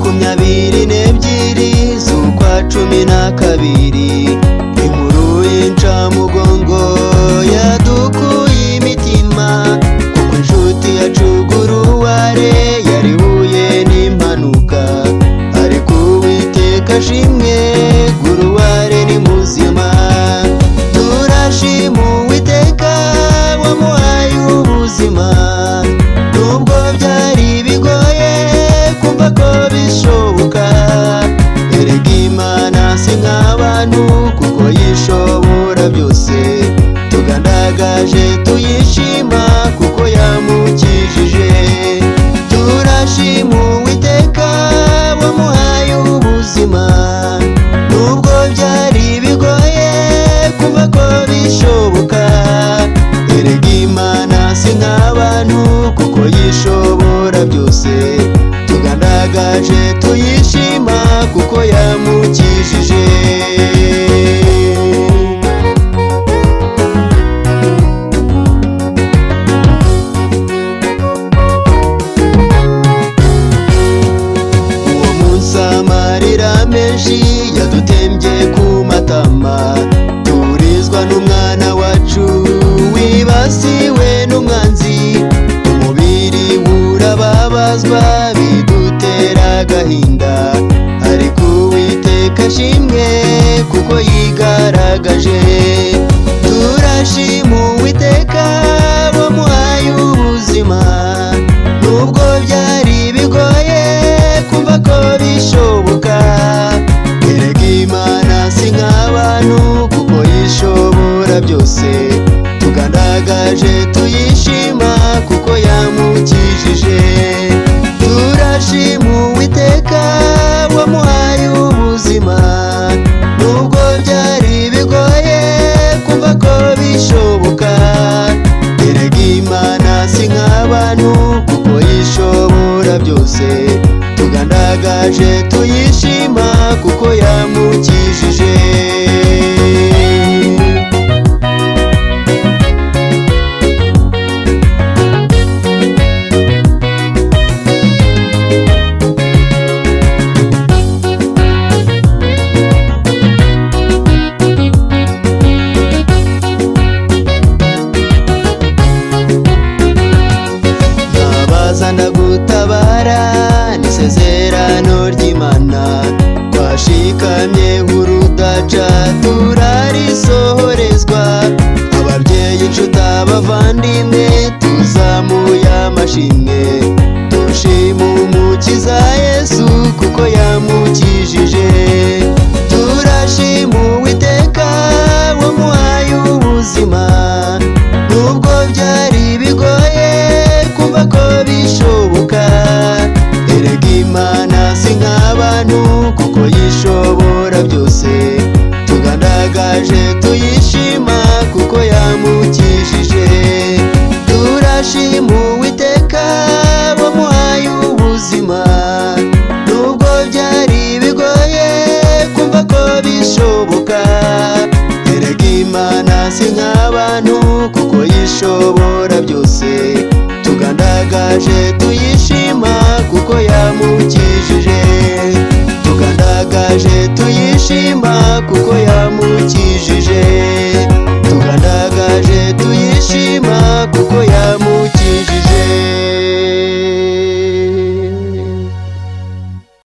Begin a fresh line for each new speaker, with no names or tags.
cumi n'ebyiri z'ukwa cumi na kabiri inkuru y'incamugongo yadukuye imitima kuko inshuti yacu guruware yarihuye n'impanuka ariko uwiteka ashimwe guruware ni muzima turashima uwiteka wamuhaye ubuzima nubwo byari bigoye kumva ko bishoboka erega imana si nk'abantu kuko yishobora byose tugandagaje tuyishima kuko yamukijije turashima uwiteka wamuhaye ubuzima nubwo byari bigoye kumva ko bishoboka erega imana si nk'abantu kuko yishobora byose tugandagaje tuyishima kuko yamukijije uwo munsi amarira menshi yadutembye ku matama turizwa n'umwana wacu wibasiwe n'umwanzi umubiri urababazwa bidutera agahinda ariko uwiteka ashimwe kuko yigaragaje turashima uwiteka wamuhaye ubuzima nubwo byari bigoye kumva ko bishoboka erega imana si nk'abantu kuko yishobora byose tugandagaje tuyishima kuko yamukijije turashima uwiteka wamuhaye ubuzima nubwo byari bigoye kumva ko bishoboka erega imana si nk'abantu kuko yishobora byose tugandagaje tuyishima kuko yamukijije ntabazana gutabara n'isezerano ry'imana twashikamye urudaca turarisohorezwa ababyeyi inshuti abavandimwe tuzamuye amashimwe dushima umukiza yesu kuko yamukijije turashima uwiteka wamuhaye ubuzima nubwo byari bigoye kumva ko bishoboka erega imana si nk'abantu kuko yishobora byose tugandagaje tuyishima kuko yamukijije turashima uwiteka wamuhaye ubuzima nubwo byari bigoye kumva ko bishoboka erega imana si nk'abantu kuko yishobora byose tugandagaje tuyishima kuko yamukijije tugandagaje tuyishima kuko yamukijije